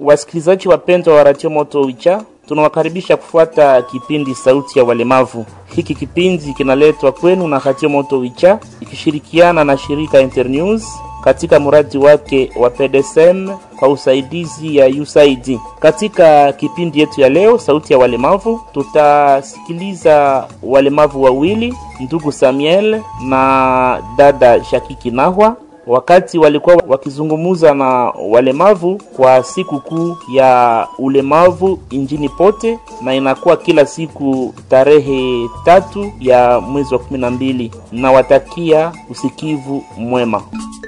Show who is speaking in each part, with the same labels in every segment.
Speaker 1: Wasikilizaji wapendwa wa Radio Moto Wicha, tunawakaribisha kufuata kipindi Sauti ya Walemavu. Hiki kipindi kinaletwa kwenu na Radio Moto Wicha ikishirikiana na shirika Internews katika mradi wake wa PDSM kwa usaidizi ya USAID. Katika kipindi yetu ya leo, Sauti ya Walemavu, tutasikiliza walemavu wawili, ndugu Samuel na dada Shakiki Nahwa wakati walikuwa wakizungumuza na walemavu kwa siku kuu ya ulemavu injini pote, na inakuwa kila siku tarehe tatu ya mwezi wa kumi na mbili. Nawatakia usikivu mwema.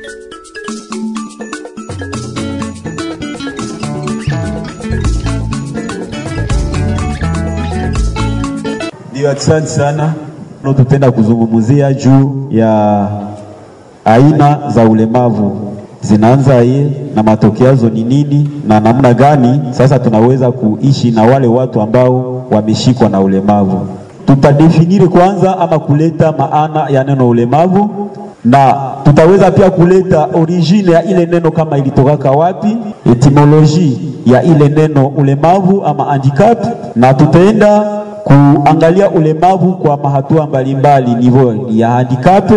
Speaker 2: Ndio, asante sana. Tutaenda kuzungumzia juu ya aina za ulemavu zinaanza ye na matokeo yazo ni nini na namna gani sasa tunaweza kuishi na wale watu ambao wameshikwa na ulemavu. Tutadefiniri kwanza ama kuleta maana ya neno ulemavu, na tutaweza pia kuleta origine ya ile neno kama ilitokaka wapi, etimoloji ya ile neno ulemavu ama handicap, na tutaenda kuangalia ulemavu kwa mahatua mbalimbali, nivo ya handicap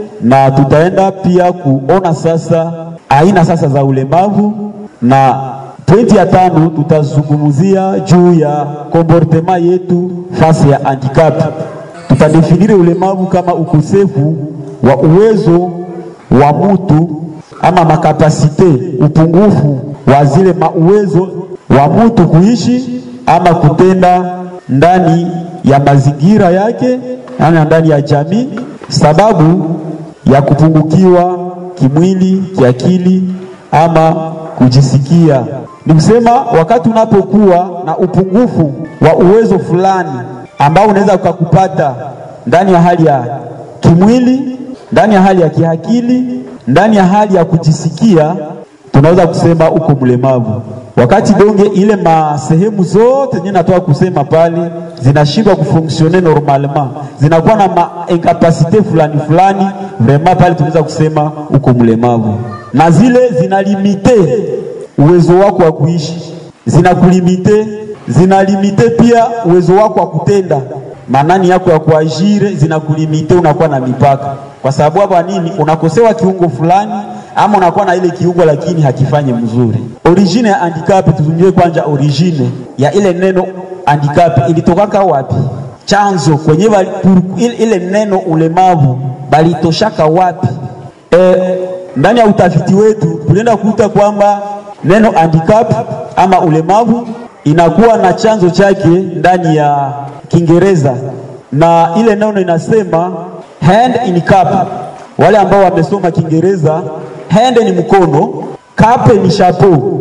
Speaker 2: na tutaenda pia kuona sasa aina sasa za ulemavu, na pointi ya tano tutazungumzia juu ya comportement yetu fasi ya handicap. Tutadefinire ulemavu kama ukosefu wa uwezo wa mutu ama makapasite, upungufu wa zile mauwezo wa mutu kuishi ama kutenda ndani ya mazingira yake na ndani ya jamii sababu ya kupungukiwa kimwili, kiakili ama kujisikia. Ni kusema wakati unapokuwa na upungufu wa uwezo fulani ambao unaweza ukakupata ndani ya hali ya kimwili, ndani ya hali ya kiakili, ndani ya hali ya kujisikia, tunaweza kusema uko mlemavu. Wakati donge ile masehemu zote nye natoka kusema pale zinashindwa kufonksione normalement, zinakuwa na ma incapacité fulani fulani, vraiment pale tunaweza kusema uko mlemavu, na zile zinalimite uwezo wako wa kuishi, zinakulimite, zinalimite pia uwezo wako wa kutenda manani yako ya kuajire, zinakulimite, unakuwa na mipaka. Kwa sababu hapa nini, unakosewa kiungo fulani ama unakuwa na ile kiungo lakini hakifanye mzuri. Origine ya handicap, tuzungumzie kwanza origine ya ile neno handicap ilitokaka wapi? Chanzo kwenye bali, ile, ile neno ulemavu balitoshaka wapi? E, ndani ya utafiti wetu tulienda kukuta kwamba neno handicap ama ulemavu inakuwa na chanzo chake ndani ya Kiingereza na ile neno inasema hand in cap. Wale ambao wamesoma Kiingereza hand ni mkono, cap ni chapeau.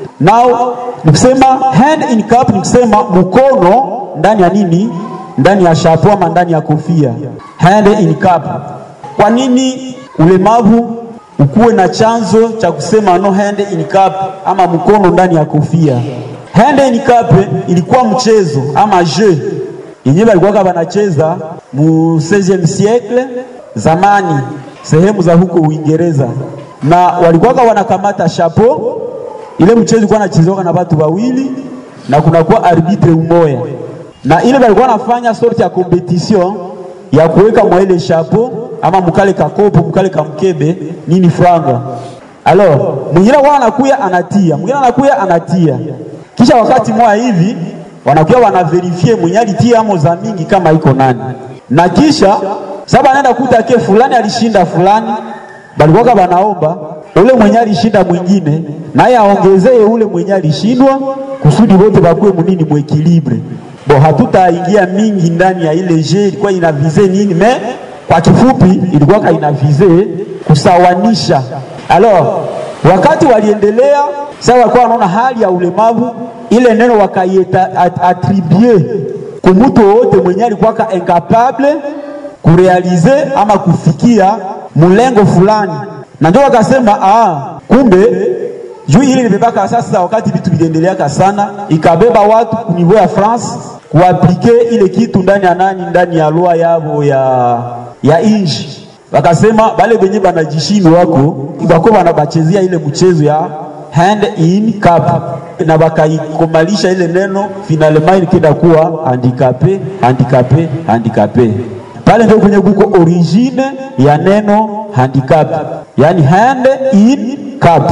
Speaker 2: Now nikusema hand in cap ni kusema mkono ndani ya nini? Ndani ya chapeau ama ndani ya kofia. Hand in cap. Kwa nini ulemavu ukuwe na chanzo cha kusema no hand in cap ama mkono ndani ya kofia? Hand in cap ilikuwa mchezo ama jeu yenyewe walikuwa wanacheza mu 16e siècle zamani, sehemu za huko Uingereza na walikuwa wanakamata chapeau. Ile mchezo ulikuwa unachezewa na watu wawili na kunakuwa arbitre umoya, na ile walikuwa wanafanya sorti ya competition ya kuweka mwa ile chapeau ama mkale kakopo mkale kamkebe nini franga. Alors mwingine wao anakuya anatia, mwingine anakuya anatia, kisha wakati mwa hivi wanakuwa wanaverifie mwenye alitia amo za mingi kama iko nani, na kisha saba anaenda kuta ke fulani alishinda fulani balikuwaka banaomba ule mwenye alishinda mwingine naye aongezee ule mwenye alishindwa kusudi wote bakuwe munini mwekilibre. Bo, hatutaingia mingi ndani ya ile je ilikuwa ina vize nini, me kwa kifupi ilikuwa ina vize kusawanisha. Alors wakati waliendelea sasa, walikuwa wanaona hali ya ulemavu ile neno wakaieta atribue kumutu wote mwenye alikuwa incapable kurealize ama kufikia mlengo fulani, na ndio wakasema ah, kumbe juu hili limebaka sasa. Wakati vitu viliendeleaka sana, ikabeba watu ku niveau ya France kuaplike ile kitu ndani ya nani, ndani ya loi yabo ya ya inji. Wakasema bale benye banajishini wako bako banabachezea ile mchezo ya hand in cap na bakaikomalisha ile neno finalement ilikenda kuwa handicapé handicapé handicapé pale ndio kwenye kuko origine ya neno handicap, yani hand in cap.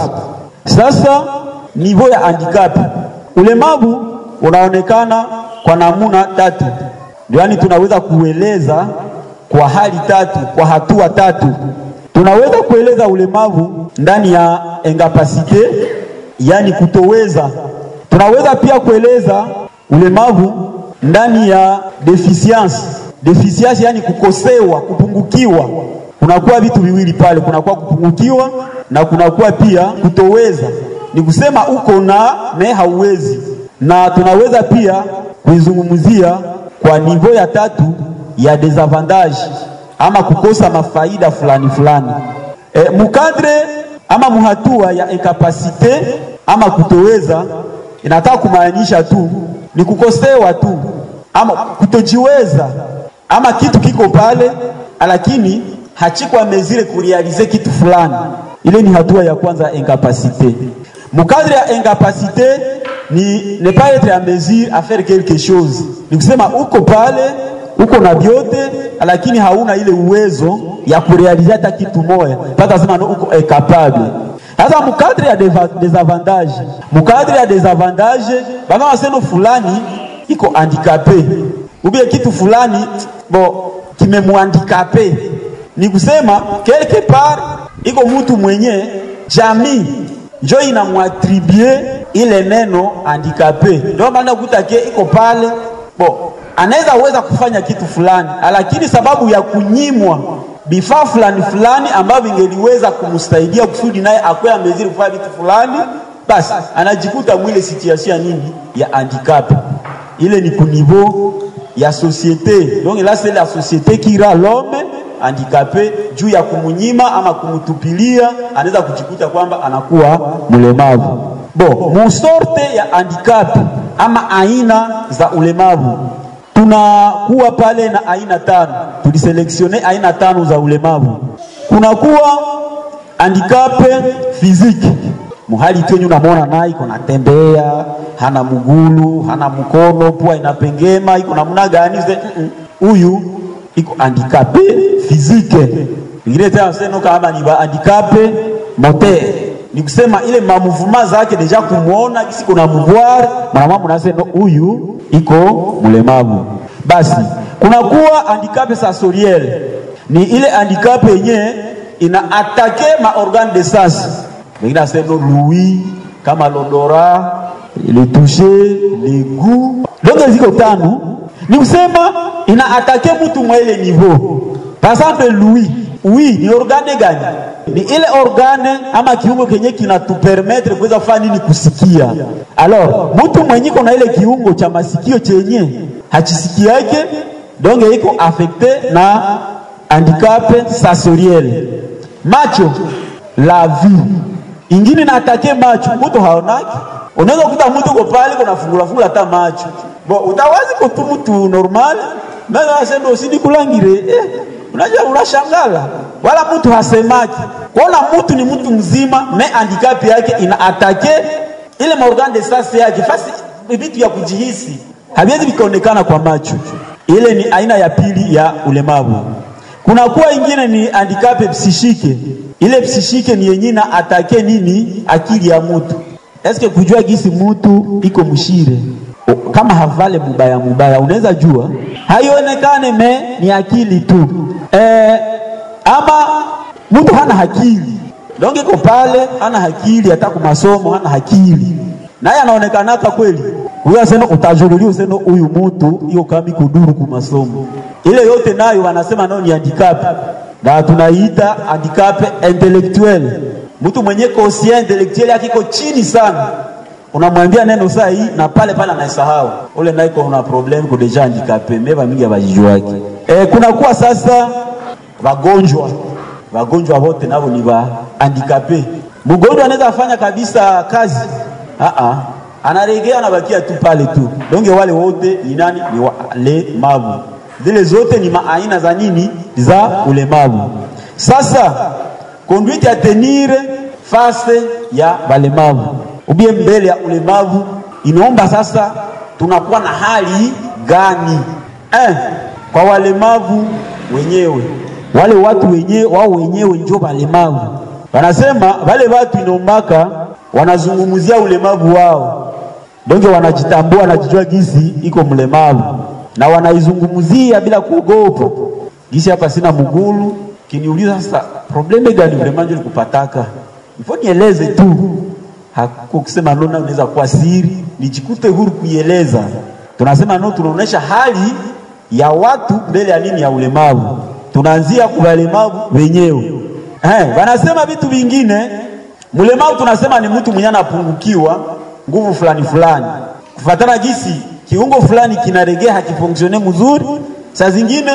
Speaker 2: Sasa niveau ya handicap, ulemavu unaonekana kwa namuna tatu, ndio yani tunaweza kueleza kwa hali tatu, kwa hatua tatu. Tunaweza kueleza ulemavu ndani ya incapacité, yani kutoweza. Tunaweza pia kueleza ulemavu ndani ya deficience deficiency yani kukosewa, kupungukiwa. Kunakuwa vitu viwili pale, kunakuwa kupungukiwa na kunakuwa pia kutoweza. Ni kusema uko na me hauwezi, na tunaweza pia kuizungumzia kwa nivo ya tatu ya desavantage ama kukosa mafaida fulani fulani. E, mukadre ama muhatua ya incapacité ama kutoweza inataka kumaanisha tu ni kukosewa tu ama kutojiweza ama kitu kiko pale lakini hachikwa mezire kurealize kitu fulani. Ile ni hatua ya kwanza ya incapacité. Mukadre ya incapacité ni ne pas être en mesure à faire quelque chose, ni kusema uko pale uko na vyote lakini hauna ile uwezo ya kurealize hata kitu moja, pata sema no, uko incapable. Sasa mukadre ya desavantage, mukadre ya desavantage bana waseno fulani iko handicapé ubie kitu fulani bo kimemwandikape, ni kusema quelque part iko mtu mwenye jamii njo inamwatribue ile neno handikape, ndio maana kutake iko pale bo anaweza weza kufanya kitu fulani, lakini sababu ya kunyimwa vifaa fulani fulani ambavyo vingeliweza kumsaidia kusudi naye akwe amezidi kufanya vitu fulani, basi anajikuta mwile situation ya nini ya handicap. Ile ni kuniveau ya société. Donc là c'est la société qui rend l'homme handicapé juu ya kumunyima ama kumutupilia, anaweza kujikuta kwamba anakuwa mlemavu. Bo, musorte ya handicap ama aina za ulemavu tunakuwa pale na aina tano, tuliseleksione aina tano za ulemavu. Kunakuwa handicap physique muhali twenye unamwona naye iko natembea, hana mgulu, hana mkono, pua inapengema, iko namna gani? Huyu mm -mm. iko handicap physique. Ingine tena seno kama ni ba handicap moteur, ni kusema ile mamuvuma zake deja kumwona kisi kuna mvoir mwanamama mnasema huyu iko mlemavu. Basi kunakuwa handicap sensoriel, ni ile handicap yenye ina atake ma organe de sens wengine asema lui kama l'odorat le toucher le goût donc ziko tano ni kusema ina atake mtu mwa ile niveau par exemple lui oui ni organe gani ni ile organe ama kiungo kenye kinatupermettre kuweza kufanya nini kusikia alors mtu mwenye iko na ile kiungo cha masikio chenye hachisikiake donc iko affecté na handicap sensoriel macho la vue ingine na atake macho, mtu haonaki. Unaweza kukuta mtu uko pale kuna fungula fungula hata macho bo, utawazi kutu mtu normal meza asendo usidi kulangire eh, unajua unashangala, wala mtu hasemaki. Kuona mtu ni mtu mzima, me handicap yake ina atake ile maorgan de sens yake, fasi vitu ya kujihisi haviwezi vikaonekana kwa macho. Ile ni aina ya pili ya ulemavu. Kuna kuwa ingine ni handicap psishike ile psishike ni yenye na atake nini akili ya mutu eske kujua gisi mutu iko mshire kama havale mubaya mubaya, unaweza jua haionekane me ni akili tu e, ama mtu hana akili donge iko pale hana akili, hata kwa masomo hana akili, naye anaonekanaka kweli huyo asema utajululia usema huyu mtu hiyo kama kuduru ku masomo ile yote nayo wanasema nayo ni handicap na tunaiita handicap intellectuel. Mtu mwenye conscient intellectuel yake iko chini sana, unamwambia neno saa hii na pale pale anaisahau, ule naye kuna problem ko deja handicapé, meva mingi abajijuaki. E, kuna kuwa sasa wagonjwa wagonjwa wote nao ni wa handicapé. Mgonjwa anaweza afanya kabisa kazi a a anaregea anabakia tu pale tu, donge wale wote ni nani? Ni walemavu zile zote ni maaina za nini za ulemavu. Sasa conduite ya tenir face ya walemavu ubie mbele ya ulemavu. Inaomba sasa tunakuwa na hali gani eh, kwa walemavu wenyewe, wale watu wenyewe wao wenyewe ndio walemavu. Wanasema wale watu inombaka wanazungumzia ulemavu wao, donge wanajitambua, wanajijua gisi iko mlemavu na wanaizungumzia bila kuogopa. Gisi hapa sina mgulu, kiniuliza sasa probleme gani ulemavu likupataka, ifo nieleze tu, hakuko kusema nona, unaweza kuwa siri, nijikute huru kuieleza. Tunasema no, tunaonesha hali ya watu mbele ya nini, ya ulemavu. Tunaanzia kwa walemavu wenyewe. Eh, wanasema vitu vingine. Mlemavu tunasema ni mtu mwenye anapungukiwa nguvu fulani fulani, kufatana gisi kiungo fulani kinaregea hakifonksione mzuri, saa zingine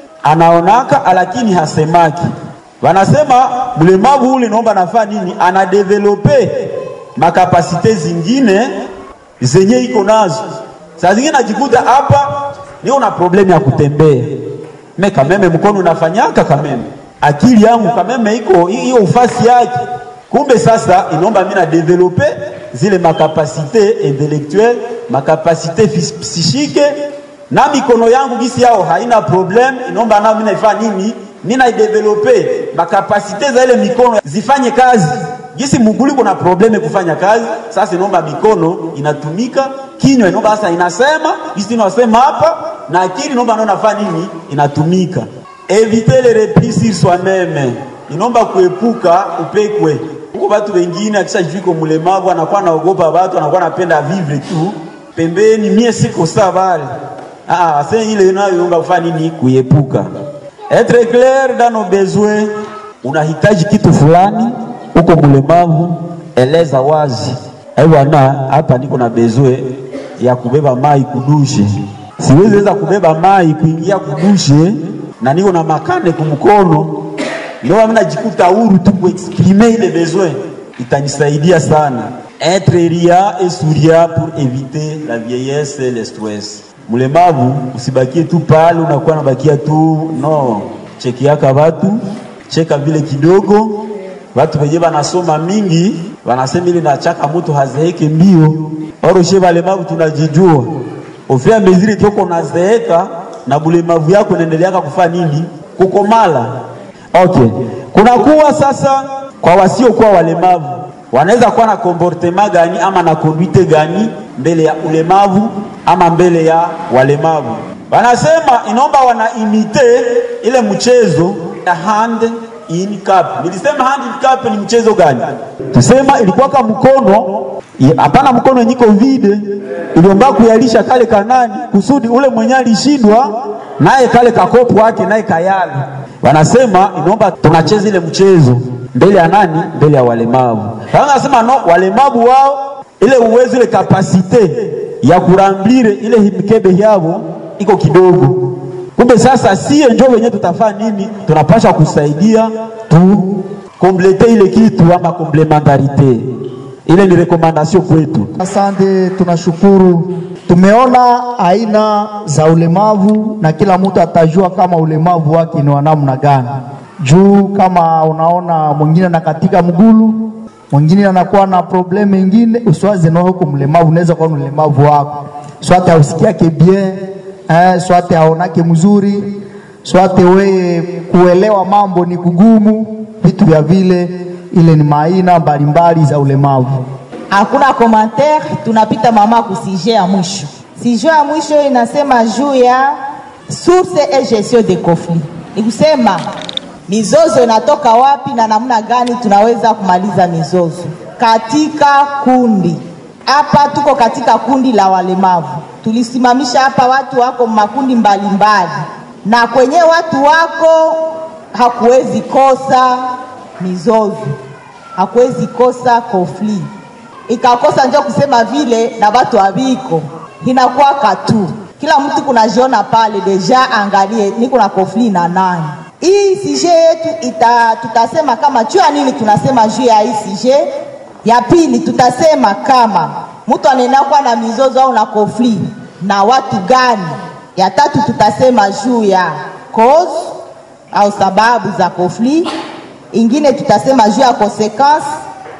Speaker 2: anaonaka lakini hasemaki. Wanasema mlemavu ule naomba nafaa nini, anadevelope makapasite zingine zenye iko nazo. Saa zingine najikuta hapa niko na problemu ya kutembea, me kameme mkono unafanyaka kameme, akili yangu kameme iko hiyo ufasi yake. Kumbe sasa inaomba mimi na develope zile makapasite intellectuelle makapasite psychique na mikono yangu gisi yao haina problem, inaomba nao mimi naifanya nini? Mimi na develope makapasite za ile mikono zifanye kazi gisi muguli kuna probleme kufanya kazi. Sasa inaomba mikono inatumika, kinywa inaomba sasa inasema gisi inasema hapa, na akili inaomba nao nafanya nini? Inatumika. Eviter les replis sur soi-même, inaomba kuepuka upekwe huko watu wengine akisha jiko mlemavu anakuwa naogopa watu, anakuwa anapenda vivre tu pembeni, mie siko sawa vale. Ah, sasa ile nayo inaomba kufanya nini? Kuepuka. Etre clair dans nos besoins. Unahitaji kitu fulani, uko mlemavu, eleza wazi. Ai bwana, hapa niko na bezwe ya kubeba mai kudushe, siwezi weza kubeba mai kuingia kudushe na niko na makane kumkono ndio mimi najikuta huru tu kuexprimer ile besoin, itanisaidia sana. Être ria et souriant pour éviter la vieillesse et le stress. Mlemavu usibakie tu pale, unakuwa nabakia tu no, chekiaka watu, cheka vile kidogo. Watu wenye wanasoma mingi wanasema ile nachaka mtu hazeeke mbio. Oroshe walemavu tunajijua, ofia meziri toko nazeeka na bulemavu yako inaendeleaka kufanya nini? Kukomala. Okay. Kunakuwa sasa kwa wasiokuwa walemavu wanaweza kuwa na comportement gani ama na conduite gani mbele ya ulemavu ama mbele ya walemavu? Wanasema inaomba wanaimite ile mchezo ya hand in cup. Nilisema hand in cup ni mchezo gani? Tusema ilikuwa kama mkono hapana, mkono nyiko vide, iliomba kuyalisha kale kanani kusudi ule mwenye alishindwa naye kale kakopo wake naye kayala wanasema inaomba tunacheza ile mchezo mbele ya nani? Mbele ya walemavu. Wanasema no, walemavu wao ile uwezo ile kapasite ya kurambire ile mikebe yao iko kidogo. Kumbe sasa sie njo wenyewe tutafanya nini? Tunapasha kusaidia tu komplete ile kitu ama komplementarite. Ile ni rekomandasio kwetu.
Speaker 3: Asante, tunashukuru. Tumeona aina za ulemavu na kila mtu atajua kama ulemavu wake ni wa namna gani. Juu kama unaona mwingine anakatika mgulu, mwingine anakuwa na problemu ingine, uswaze na huko mlemavu, unaweza kuwa mlemavu wako swate ausikiake bien eh, swate aonake mzuri, swate weye kuelewa mambo ni kugumu, vitu vya vile. Ile ni maaina mbalimbali za ulemavu.
Speaker 4: Hakuna commentaire, tunapita mama ku sujet ya mwisho. Sujet ya mwisho inasema juu ya source et gestion des conflits, ni kusema mizozo inatoka wapi na namna gani tunaweza kumaliza mizozo katika kundi. Hapa tuko katika kundi la walemavu, tulisimamisha hapa watu wako makundi mbalimbali, na kwenye watu wako hakuwezi kosa mizozo, hakuwezi kosa conflit ikakosa njo kusema vile na watu waviko inakuwa katu kila mtu kunajiona pale deja, angalie niko na conflit na nani. Hii sije yetu ita, tutasema kama juu ya nini tunasema juu ya hii sije. Ya pili tutasema kama mtu anaenda kuwa na mizozo au na conflit na watu gani. Ya tatu tutasema juu ya cause au sababu za conflit. Ingine tutasema juu ya consequence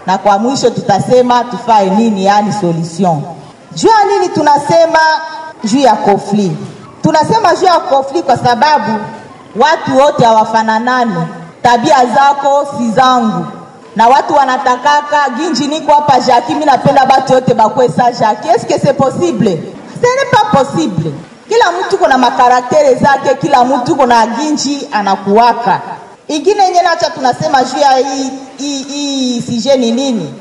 Speaker 4: na kwa mwisho tutasema tufae nini, yani solution. Juu ya nini tunasema juu ya conflit? Tunasema juu ya conflit kwa sababu watu wote hawafananani, tabia zako si zangu, na watu wanatakaka ginji. Niko hapa Jacques, mimi napenda batu yote bakwe sa Jacques. Est-ce que c'est possible? Ce n'est pas possible. Kila mtu kuna makaraktere zake, kila mtu kuna ginji anakuwaka. Ingine yenye nacha tunasema juu ya hii hii hii sije ni nini?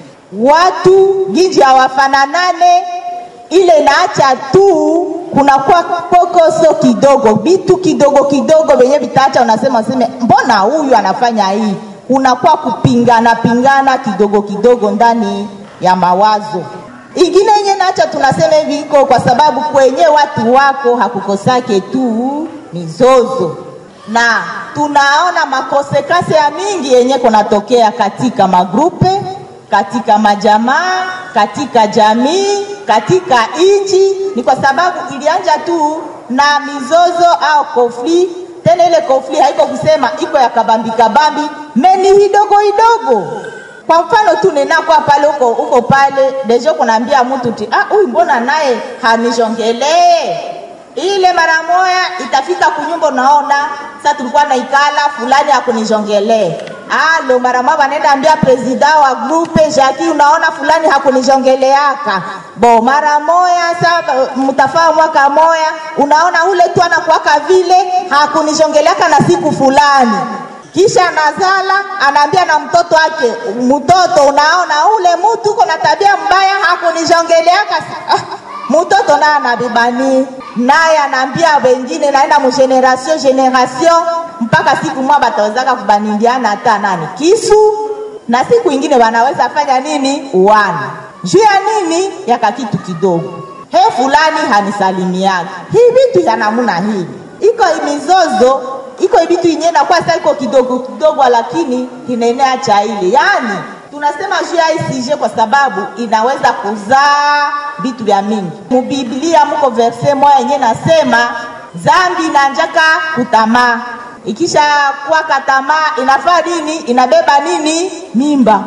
Speaker 4: Watu ginji hawafananane, ile naacha tu kunakuwa kokoso kidogo, vitu kidogo kidogo venye vitaacha, unasema useme, mbona huyu anafanya hii? Kunakuwa kupingana pingana kidogo kidogo ndani ya mawazo. Ingine yenye nacha tunasema hivi iko kwa sababu kwenye watu wako hakukosake tu mizozo, na tunaona makosekase ya mingi yenye kunatokea katika magrupe, katika majamaa, katika jamii, katika nchi, ni kwa sababu ilianja tu na mizozo au konfli. Tena ile konfli haiko kusema iko ya kabambi kabambi, meni hidogo hidogo kwa mfano tu nenakwa pale huko huko pale dejo kunaambia mtu ti ah, huyu mbona naye hanishongelee ile mara moya itafika kunyumba, unaona sasa tulikuwa naikala fulani hakunishongelee alo mara moja wanaenda ambia presida wa grupe Jackie, unaona fulani hakunishongeleaka bo mara moya sasa mtafaa mwaka moya, unaona ule tu anakuwaka vile hakunishongeleaka na siku fulani kisha nazala anaambia na mtoto wake, mtoto, unaona ule mtu uko na tabia mbaya, hakunishongeleaka. Ah, mtoto naye anabibani naye anaambia wengine, naenda mu generation generation, mpaka siku mwa batawezaka kubanindiana hata nani kisu, na siku ingine wanaweza fanya nini, uana juu ya nini, yaka kitu kidogo, he fulani hanisalimiaga. Hii vitu ya namuna hii iko mizozo iko ibitu yenyewe na kwa sasa iko kidogo kidogo, lakini inaenea cha ile. Yani tunasema juu ya ICG kwa sababu inaweza kuzaa vitu vya mingi. Mubiblia muko verse moja yenyewe nasema zambi inanjaka kutamaa, ikisha kuwa katamaa inafaa nini? Inabeba nini? Mimba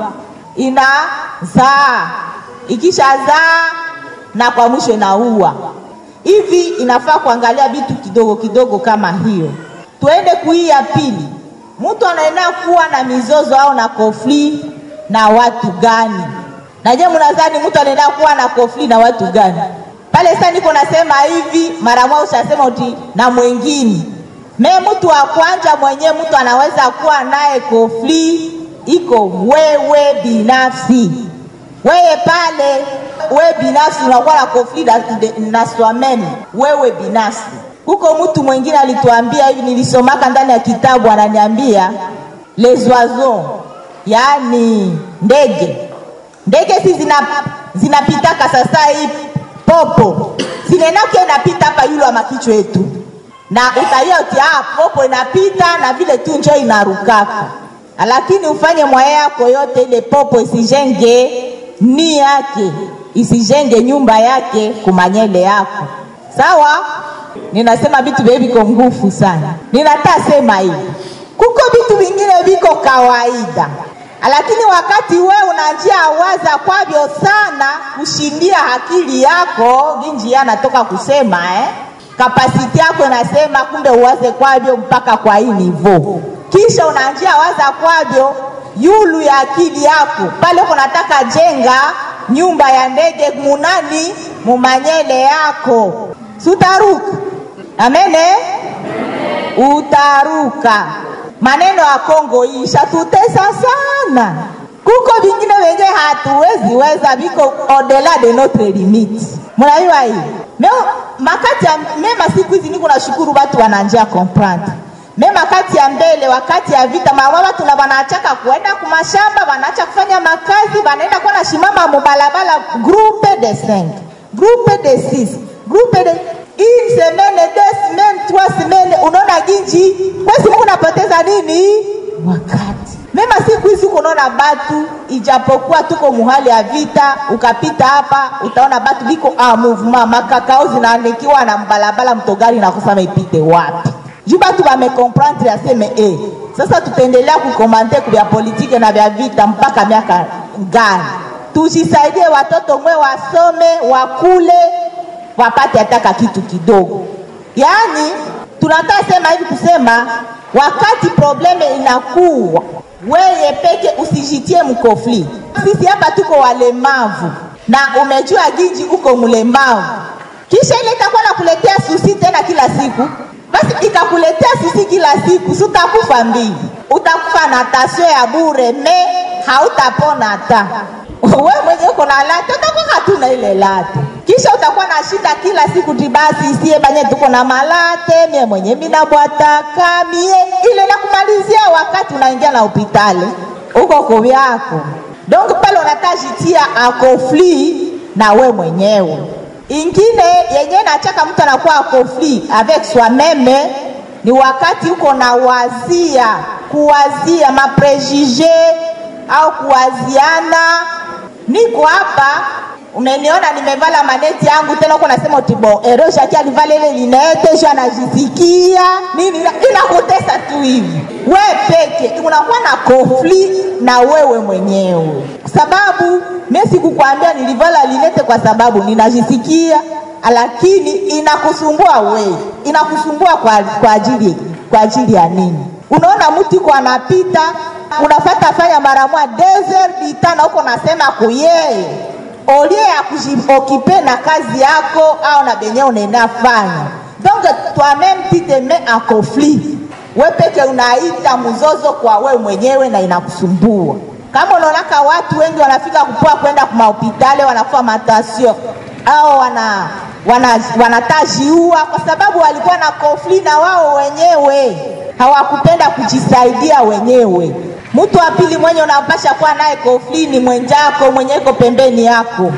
Speaker 4: inazaa, ikisha zaa na kwa mwisho inaua. Hivi inafaa kuangalia vitu kidogo kidogo kama hiyo tuende kui ya pili, mtu anaenda kuwa na mizozo au na kofli na watu gani? Na je, mnadhani mtu anaenda kuwa na kofli na watu gani? Pale sasa niko nasema hivi, mara moja ushasema uti na mwingine me mtu wa kwanza mwenyewe mtu anaweza kuwa naye kofli iko wewe binafsi, wewe pale wewe binafsi unakuwa na kofli na, na swameme wewe binafsi huko mtu mwingine alituambia hivi, nilisomaka ndani ya kitabu, ananiambia les oiseaux, yaani ndege. Ndege si zina zinapitaka sasa hii popo zinenake inapita hapa yule wa makichwa yetu, na utaia uti ah, popo inapita na vile tu njo inarukaka, lakini ufanye mwaya yako yote ile popo isijenge ni yake isijenge nyumba yake kumanyele yako, sawa? ninasema vitu vye viko ngufu sana. Ninata sema hivi, kuko vitu vingine viko kawaida, lakini wakati we unajia waza kwavyo sana kushindia akili yako ginji anatoka kusema eh? kapasiti yako inasema kumbe uwaze kwavyo mpaka kwa hii nivo, kisha unajia waza kwavyo yulu ya akili yako pale kunataka jenga nyumba ya ndege munani mumanyele yako sutaruka amene utaruka maneno ya Kongo ishatutesa sana kuko vingine wenye hatuwezi weza viko odela de notre limite mnaiwa hii meo makati ya mema siku hizi niko nashukuru watu wananjia comprendre mema kati ya mbele wakati ya vita mama watu na wanachaka kuenda kumashamba wanaacha kufanya makazi wanaenda kwa na shimama mubalabala groupe de 5 groupe de 6 groupe de une semaine, deux semaines, trois semaines, unaona ginji kwesi Mungu napoteza nini wakati. Mema siku hizi unaona batu, ijapokuwa tuko muhali ya vita, ukapita hapa utaona batu biko a movement, makakao zinaanikiwa na mbalabala, mtogari na kusema ipite wapi juu batu bamekomprendre aseme eh, sasa tutaendelea kukomante vya politike na vya vita mpaka miaka gani tujisaidie watoto mwe wasome wakule wapate hataka kitu kidogo yaani tunataka sema hivi kusema wakati probleme inakuwa weye peke usijitie mkofli sisi hapa tuko walemavu na umejua ginji uko mlemavu kisha ile itakuwa nakuletea susi tena kila siku basi ikakuletea susi kila siku sutakufa mbili utakufa na tasio ya bure me hautapona hata we mwenye uko na late utakuwa hatuna ile late kisha utakuwa na shida kila siku tibasi sie banye tuko na malate mie mwenye minabwataka mie ile nakumalizia wakati unaingia na hopitali uko kovyako donc pale unatajitia akofli na we mwenyewe ingine yenye nachaka mtu anakuwa akofli avec soi-meme ni wakati uko na wazia kuwazia maprejige au kuwaziana niko hapa umeniona nimevala maneti yangu tena uko nasema utibo ero shaki alivala ile linete sho anajisikia nini inakutesa tu hivi we peke unakuwa na konfli na wewe mwenyewe sababu mie sikukwambia nilivala linete kwa sababu ninajisikia lakini inakusumbua wewe inakusumbua kwa, kwa ajili kwa ajili ya nini unaona mtu iko anapita unafata fanya mara moja desert ditana huko nasema kuyeye olie ya kujiokipe na kazi yako au na benye unaenda fanya donc toi-même tu te mets en conflit we peke unaita mzozo kwa we mwenyewe na inakusumbua kama unaonaka watu wengi wanafika kupoa kwenda kumahopitali wanakufa matasio au wana wanatajiua wana kwa sababu walikuwa na konfli na wao wenyewe hawakupenda kujisaidia wenyewe mtu wa pili mwenye unapasha kuwa naye konfli ni mwenjako mwenye iko pembeni yako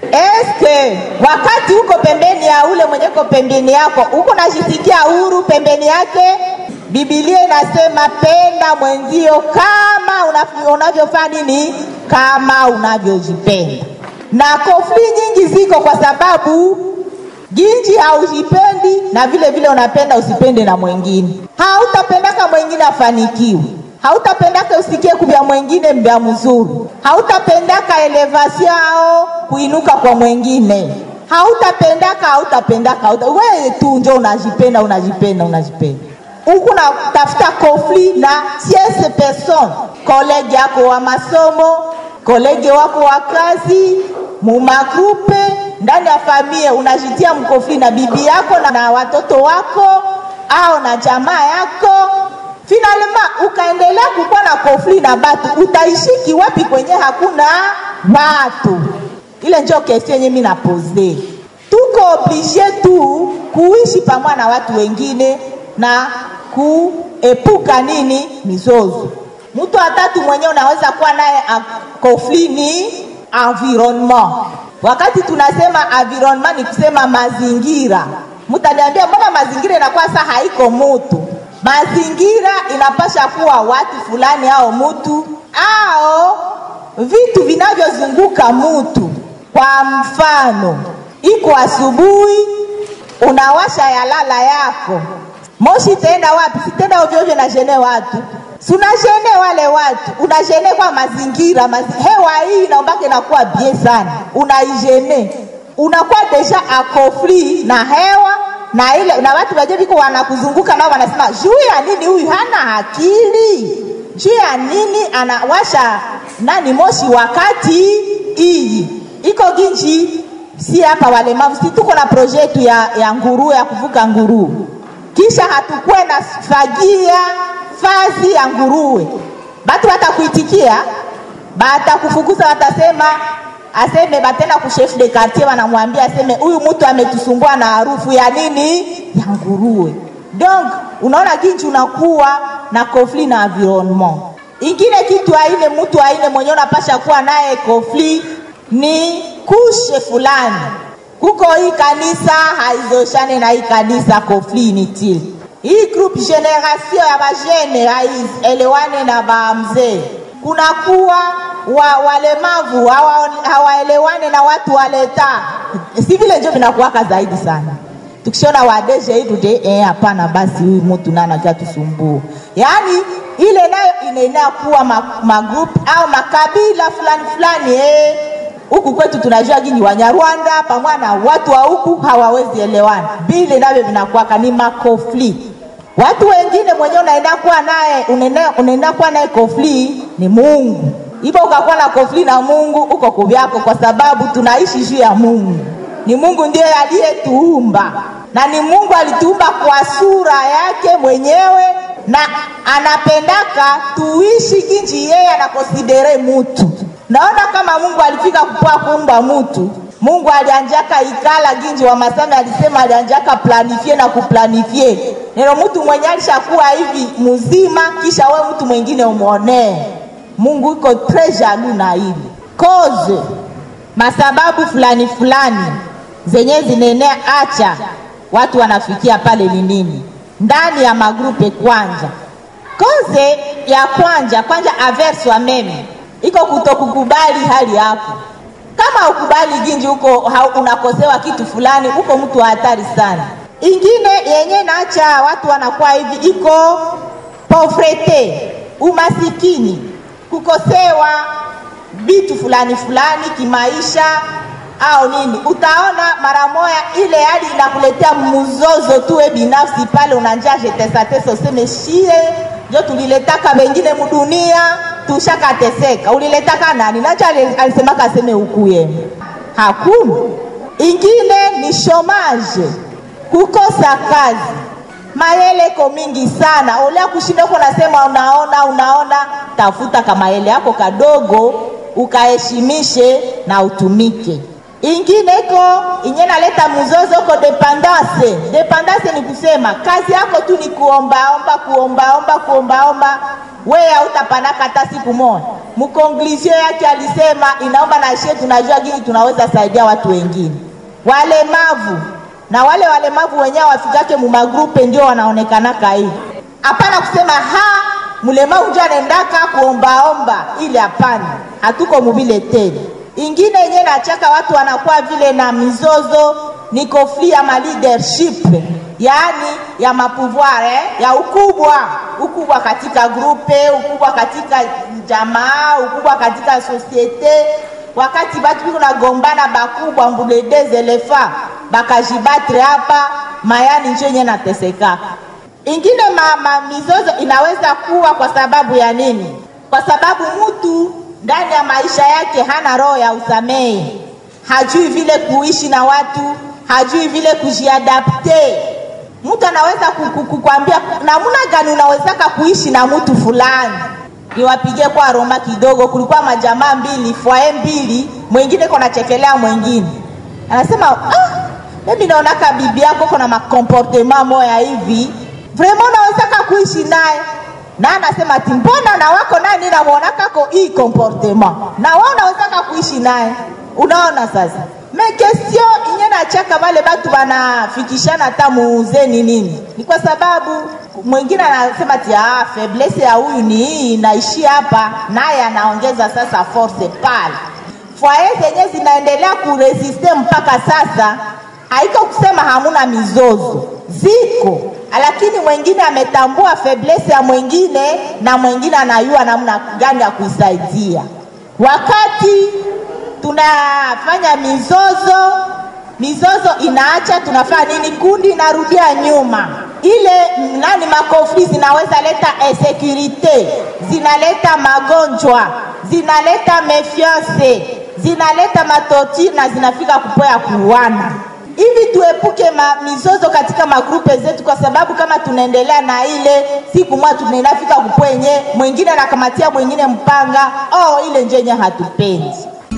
Speaker 4: eske wakati uko pembeni ya ule mwenye iko pembeni yako huko najisikia huru pembeni yake bibilia inasema penda mwenzio kama unavyofanya nini kama unavyojipenda na kofli nyingi ziko kwa sababu ginji haujipendi na vile vile unapenda usipende na mwingine hautapendaka mwingine afanikiwe hautapendaka usikie kuvya mwingine mbya mzuri hautapendaka elevasio ao kuinuka kwa mwingine hautapendaka hautapendaka hauta... weye tu njo unajipenda unajipenda unajipenda huku natafuta konfli na tiese person kolege yako wa masomo kolege wako wa kazi mumagrupe ndani ya familia unajitia mkofli na bibi yako na, na watoto wako au na jamaa yako finalema ukaendelea kukuwa na konfli na batu utaishiki wapi kwenye hakuna watu ile njo kesi yenye mi napoze tuko oblige tu kuishi pamoja na watu wengine na kuepuka nini mizozo mtu watatu mwenyewe unaweza kuwa naye konfli ni environnement wakati tunasema environnement ni kusema mazingira mtaniambia mbona mazingira inakuwa saa haiko mutu mazingira inapasha kuwa watu fulani au mutu au vitu vinavyozunguka mutu kwa mfano iko asubuhi unawasha yalala yako moshi itaenda wapi sitenda ovyoovyo na jene watu sunajene wale watu unajene kwa mazingira mazi, hewa hii inaombake inakuwa bie sana unaijene unakuwa deja akofli na hewa na ile na watu waje viko wanakuzunguka nao wanasema juu ya nini huyu hana akili juu ya nini anawasha nani moshi wakati iyi iko ginji si hapa walemavu si tuko na proje yetu ya, ya nguruu ya kuvuka nguruu kisha hatukuwe na fagia fazi ya nguruwe batu batakuitikia batakufukuza watasema aseme batenda ku chef de quartier wanamwambia aseme huyu mtu ametusumbua na harufu ya nini ya nguruwe donc unaona ginji unakuwa na conflit na environnement ingine kitu aine mtu aine mwenye unapasha kuwa naye conflit ni kushe fulani kuko hii kanisa haizoshane na hii kanisa conflit inutile hii group generation ya bajene haielewane na bamzee kunakuwa wa, walemavu hawaelewane hawa na watu waleta si vile njo vinakuwaka zaidi sana tukishona wadeje hii tute eh, hapana basi huyu mtu naye anajua tusumbue yaani ile nayo inaenea kuwa ma, magroup au makabila fulani fulani eh. huku kwetu tunajua gini wanyarwanda pamoja na watu wa huku hawawezi elewana vile navyo vinakuwaka ni makofli watu wengine mwenyewe unaenda kuwa naye unaenda- unaenda kuwa naye kofli ni mungu hivyo ukakuwa na kofli na mungu uko kuvyako kwa sababu tunaishi juu ya mungu ni mungu ndiye aliyetuumba na ni mungu alituumba kwa sura yake mwenyewe na anapendaka tuishi kinji yeye anakonsidere mutu naona kama mungu alifika kupua kuumba mutu mungu alianjaka ikala ginji wa masame alisema alianjaka planifie na kuplanifie neno mtu mwenye alishakuwa hivi mzima kisha we mtu mwingine umwonee mungu iko tre jalu na hili koze masababu fulani fulani zenye zinaenea acha watu wanafikia pale ni nini ndani ya magrupe kwanja koze ya kwanja kwanja averse wa meme iko kutokukubali hali yako kama ukubali ginji huko hau- unakosewa kitu fulani huko mtu wa hatari sana ingine yenye naacha watu wanakuwa hivi iko povrete umasikini kukosewa vitu fulani fulani kimaisha au nini utaona mara moya ile hali inakuletea mzozo tuwe binafsi pale unanja jetesatesa useme shie njo tuliletaka wengine mudunia tushakateseka uliletaka nani nacho ali- alisemaka aseme ukuye hakuna ingine ni shomaje kukosa kazi mayele iko mingi sana olea kushinda uko nasema unaona unaona tafuta kamayele yako kadogo ukaheshimishe na utumike ingine iko inye naleta mzozo uko dependance dependance ni kusema kazi yako tu ni kuombaomba kuombaomba kuombaomba weye hautapanaka hata siku moja mkonklusio yake alisema inaomba na shie tunajua gini tunaweza saidia watu wengine walemavu na wale walemavu wenyewe wafikake mumagrupe ndio wanaonekanaka hivi hapana kusema ha mlemavu njo anaendaka kuombaomba ili hapana hatuko muvile tena ingine yenye nachaka watu wanakuwa vile na mizozo ni kofli ya ma leadership yaani ya mapouvoir eh? ya ukubwa ukubwa katika grupe ukubwa katika jamaa ukubwa katika sosiete wakati batu biko nagombana bakubwa mbule des elefa bakajibatre hapa mayani njo yenye natesekaka ingine ma, ma, mizozo inaweza kuwa kwa sababu ya nini kwa sababu mtu ndani ya maisha yake hana roho ya usamehe hajui vile kuishi na watu hajui vile kujiadapte mtu anaweza ku- ku- kukwambia namuna gani unawezaka kuishi na mtu fulani niwapigie kwa roma kidogo kulikuwa majamaa mbili fwae mbili mwingine kona chekelea mwingine anasema ah, mimi naonaka bibi yako kona makomportema moya hivi vraimen unawezaka kuishi naye na anasema ati mbona na wako naye ninamwonakako hii komportema na wa unawezaka kuishi naye unaona sasa me kestio inye nachaka vale batu banafikishana hata muuzeni nini ni kwa sababu mwingine anasema ti ah, faiblesse ya huyu ni hii inaishi hapa naye anaongeza sasa force pale fwaye zenye zinaendelea kuresiste mpaka sasa haiko kusema hamuna mizozo ziko lakini mwingine ametambua faiblesse ya mwingine na mwingine anayua namna gani ya kuisaidia wakati tunafanya mizozo mizozo inaacha tunafanya nini kundi inarudia nyuma ile nani makofli zinaweza leta insecurite zinaleta magonjwa zinaleta mefiance zinaleta matoti na zinafika kupoya kuuana hivi tuepuke ma, mizozo katika magrupe zetu kwa sababu kama tunaendelea na ile siku mwa tunaenafika kupwenye mwingine anakamatia mwingine mpanga oh, ile njenye hatupendi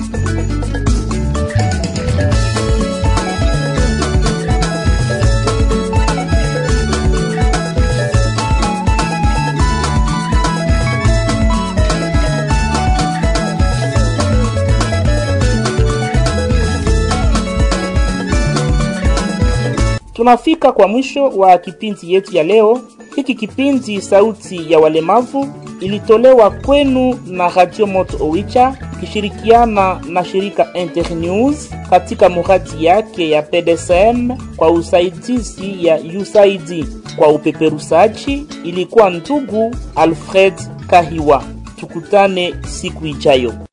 Speaker 1: Tunafika kwa mwisho wa kipindi yetu ya leo. Hiki kipindi Sauti ya Walemavu ilitolewa kwenu na Radio Moto Owicha ikishirikiana na shirika Internews katika muradi yake ya PDSM kwa usaidizi ya USAID. Kwa upeperushaji ilikuwa ndugu Alfred Kahiwa. Tukutane siku ijayo.